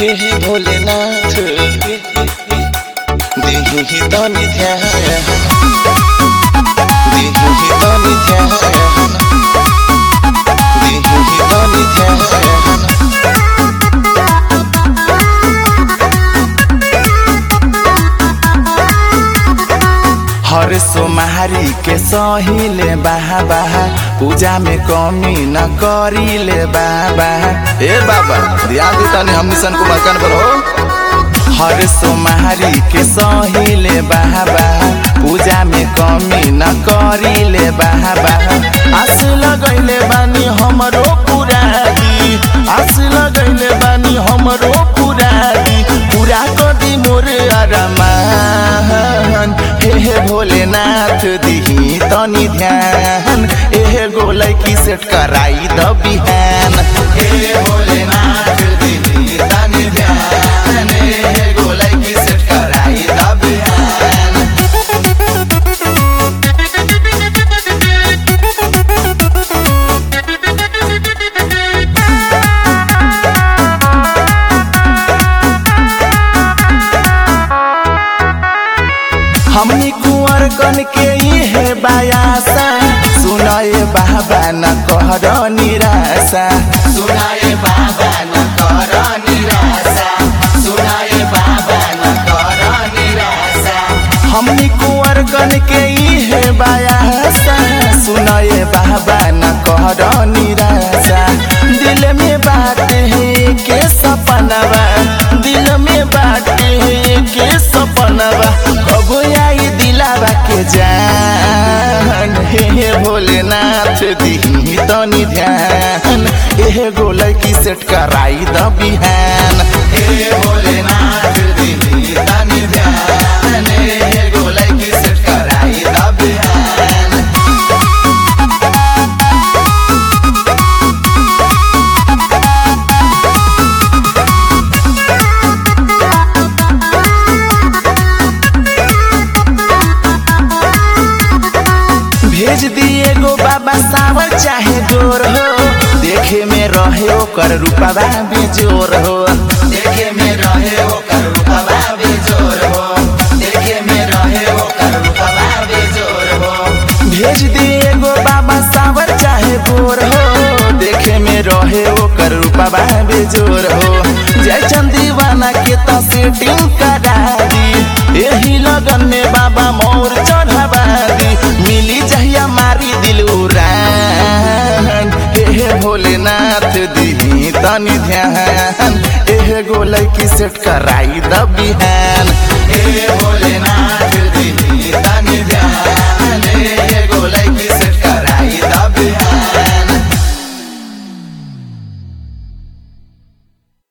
हे हे भोलेनाथ दिही तनी ध्यान दिही तनी ध्यान दिही तनी ध्यान हर सोमहारी के सहिले बाहा बाहा पूजा में कमी न करीले बाबा ए बाबा ध्यान दी तनी हम निशन कुमार कान पर हो हर सोमहारी के सहिले बाहा बाहा पूजा में कमी न करीले बाहा बाहा आस लगैले बानी हमरो पुरादी आस लगैले बानी हमरो पुरादी पूरा कदी मोर अरमान हे हे भोलेनाथ दिही तनी ध्यान एहे गोलै की सेट कराई द बिहान हे भोलेनाथ दिही तनी ध्यान एहे गोलै की सेट कराई द बिहान हमनी कुंवर कन के इहे बायासा सुनाए बाबा न कहर निराशा सुनाए बाबा न कर निराशा सुनाए बाबा न कर निराशा हमनी कुंवर कन के इहे बायासा सुनाए बाबा न कहर निराशा दिल में बात है के सपनवा दिल में बात है के सपनवा कबो आई दिलावा के जान हे हे भोलेनाथ दिही तनी ध्यान एहे गोलै की सेट कराई द बिहान हे भोलेनाथ दिही तनी ध्यान एहे गोलै की सेट कराई द बिहान भेज दिए गो बाबा सावर चाहे गोर हो देखे में रहे ओकर रूपवा बेजोर हो देखे में रहे ओकर रूपवा बेजोर हो देखे में रहे ओकर रूपवा बेजोर हो भेज दिए गो बाबा सावर चाहे गोर हो देखे में रहे ओकर रूपवा बेजोर हो जय चंदीवाना के तो सेटिंग करा दी एही लगन में बाबा मोर चढ़ावा दी मिली जहिया मारी दिल उड़ान हे हे भोलेनाथ दिही तनी ध्यान एहे गोलै की सेट कराई द बिहान हे भोलेनाथ